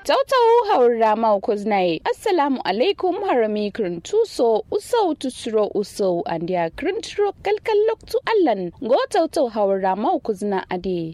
tautau haura mau kuznaye assalamu alaikum harami tuso usau tusuro usau andia krintro kalkal loktu allan go tautau haura mau kuzna ade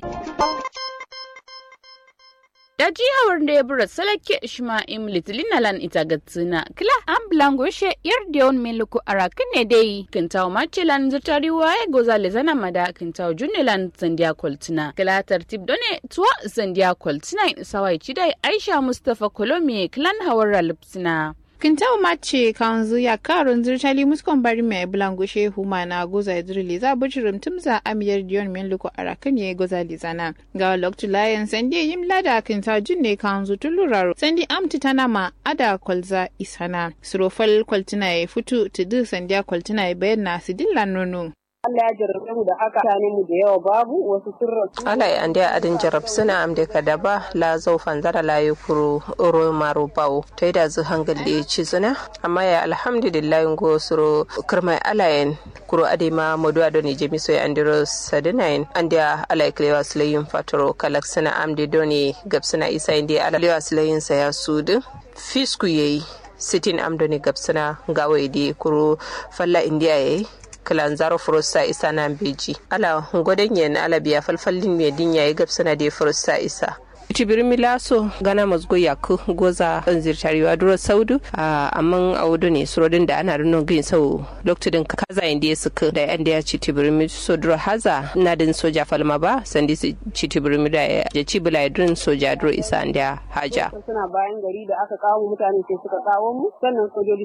da jihar da ya bura salake ishma'im litlinalan ita gatsina kila an blangoshe yar da yawan meluku arakin ne dai kintaw machilan zutari waye goza lezana mada kintaw junilan zandiya kwaltina kila tartib done tuwa zandiya kwaltina sawai cidai aisha mustapha kolomi kilan hawar lipsina Kintau mace kanzu ya karun zirtali muskon bari mai bulangushe huma na goza zirli za bujirim tumza amiyar diyon min luko arakan ya goza lizana. Ga loktu layan sandi yim lada kinta junne kanzu tuluraro sandi amti tana ma ada kwalza isana. Surofal kwaltina ya futu tudu sandiya kwaltina ya bayan na sidillan nono. Allah ya jarrabe mu da haka mutane mu da yawa babu wasu sun rasu. Ala ya ande adin jarab suna amde kadaba la zau fanzara la yukuru oro maro bawo to da zu hangal da ci zuna amma ya alhamdulillah go suro kirmai alayen kuro ade ma modu ado ne jemi so ya andiro sadinain ande ala klewa sulayin fatoro kalak suna amde doni gab suna isa inde ala klewa sulayin sa ya sudu fisku yayi sitin amdoni gab suna gawa ide kuro falla indiya yayi kilanzaro furusa isa nan beji ala gwadon yen ala biya falfallin me dinya ya gabsana da furusa isa tibir milaso gana mazgo yaku goza zirtariwa duro saudu amma a wudu ne surodin da ana rinon gin sau lokacin kaza inda ya suka da yan da ya ci tibir so duro haza na din soja falma ba sandi su ci tibir da ya ci bila ya durin soja duro isa da haja suna bayan gari da aka kawo mutane sai suka kawo mu sannan sojoji